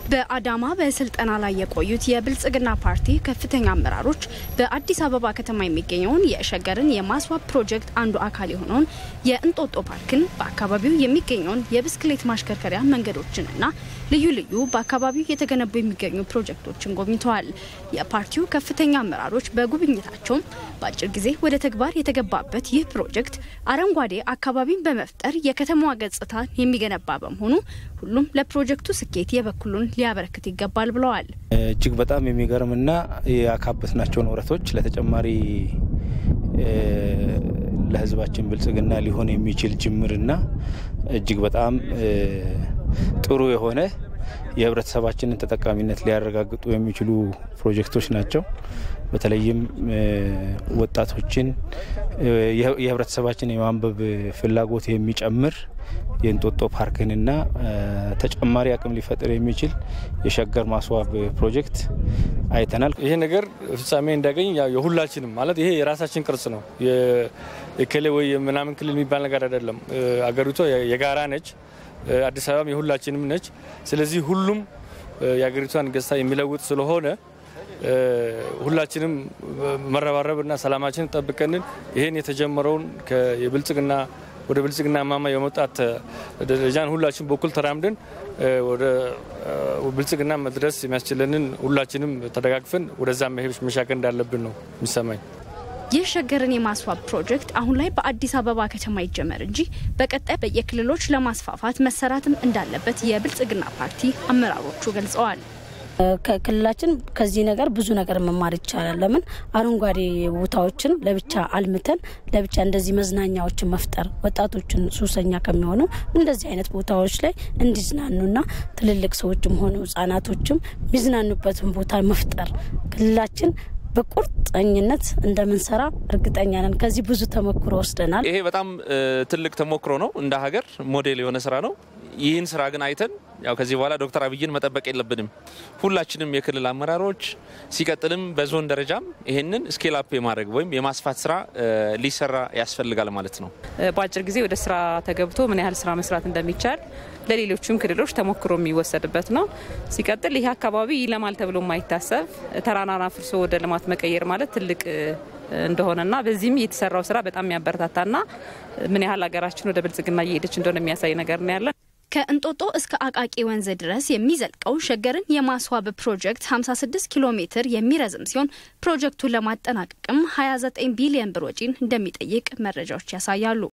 በአዳማ በስልጠና ላይ የቆዩት የብልጽግና ፓርቲ ከፍተኛ አመራሮች በአዲስ አበባ ከተማ የሚገኘውን የሸገርን የማስዋብ ፕሮጀክት አንዱ አካል የሆነውን የእንጦጦ ፓርክን በአካባቢው የሚገኘውን የብስክሌት ማሽከርከሪያ መንገዶችንና ልዩ ልዩ በአካባቢው የተገነቡ የሚገኙ ፕሮጀክቶችን ጎብኝተዋል። የፓርቲው ከፍተኛ አመራሮች በጉብኝታቸውም በአጭር ጊዜ ወደ ተግባር የተገባበት ይህ ፕሮጀክት አረንጓዴ አካባቢን በመፍጠር የከተማዋ ገጽታ የሚገነባ በመሆኑ ሁሉም ለፕሮጀክቱ ስኬት የበኩሉን ሊያበረክት ይገባል ብለዋል። እጅግ በጣም የሚገርምና ያካበትናቸውን ወረቶች ለተጨማሪ ለሕዝባችን ብልጽግና ሊሆን የሚችል ጅምርና እጅግ በጣም ጥሩ የሆነ የህብረተሰባችንን ተጠቃሚነት ሊያረጋግጡ የሚችሉ ፕሮጀክቶች ናቸው። በተለይም ወጣቶችን የህብረተሰባችን የማንበብ ፍላጎት የሚጨምር የእንጦጦ ፓርክንና ተጨማሪ አቅም ሊፈጥር የሚችል የሸገር ማስዋብ ፕሮጀክት አይተናል። ይሄ ነገር ፍጻሜ እንዲያገኝ የሁላችንም ማለት ይሄ የራሳችን ቅርጽ ነው። የክልል ወይ ምናምን ክልል የሚባል ነገር አይደለም። አገሪቷ የጋራ ነች። አዲስ አበባም የሁላችንም ነች። ስለዚህ ሁሉም የአገሪቷን ገጽታ የሚለውጥ ስለሆነ ሁላችንም መረባረብና ሰላማችንን ጠብቀንን ይህን የተጀመረውን የብልጽግና ወደ ብልጽግና ማማ የመውጣት ደረጃን ሁላችን በኩል ተራምደን ወደ ብልጽግና መድረስ የሚያስችለንን ሁላችንም ተደጋግፈን ወደዛ መሄድ መሻገር እንዳለብን ነው የሚሰማኝ። ይህ ሸገርን የማስዋብ ፕሮጀክት አሁን ላይ በአዲስ አበባ ከተማ ይጀመር እንጂ በቀጣይ በየክልሎች ለማስፋፋት መሰራትም እንዳለበት የብልጽግና ፓርቲ አመራሮቹ ገልጸዋል። ከክልላችን ከዚህ ነገር ብዙ ነገር መማር ይቻላል። ለምን አረንጓዴ ቦታዎችን ለብቻ አልምተን ለብቻ እንደዚህ መዝናኛዎችን መፍጠር ወጣቶችን ሱሰኛ ከሚሆኑ እንደዚህ አይነት ቦታዎች ላይ እንዲዝናኑና ትልልቅ ሰዎችም ሆኑ ሕጻናቶችም የሚዝናኑበትን ቦታ መፍጠር ክልላችን በቁርጠኝነት እንደምንሰራ እርግጠኛ ነን። ከዚህ ብዙ ተሞክሮ ወስደናል። ይሄ በጣም ትልቅ ተሞክሮ ነው። እንደ ሀገር ሞዴል የሆነ ስራ ነው። ይህን ስራ ግን አይተን ያው ከዚህ በኋላ ዶክተር አብይን መጠበቅ የለብንም። ሁላችንም የክልል አመራሮች ሲቀጥልም በዞን ደረጃም ይህንን ስኬል አፕ የማድረግ ወይም የማስፋት ስራ ሊሰራ ያስፈልጋል ማለት ነው። በአጭር ጊዜ ወደ ስራ ተገብቶ ምን ያህል ስራ መስራት እንደሚቻል ለሌሎችም ክልሎች ተሞክሮ የሚወሰድበት ነው። ሲቀጥል ይህ አካባቢ ይለማል ተብሎ የማይታሰብ ተራራን አፍርሶ ወደ ልማት መቀየር ማለት ትልቅ እንደሆነና በዚህም የተሰራው ስራ በጣም የሚያበረታታና ምን ያህል ሀገራችን ወደ ብልጽግና እየሄደች እንደሆነ የሚያሳይ ነገር ነው ያለን። ከእንጦጦ እስከ አቃቂ ወንዝ ድረስ የሚዘልቀው ሸገርን የማስዋብ ፕሮጀክት 56 ኪሎ ሜትር የሚረዝም ሲሆን ፕሮጀክቱን ለማጠናቀቅም 29 ቢሊዮን ብር ወጪን እንደሚጠይቅ መረጃዎች ያሳያሉ።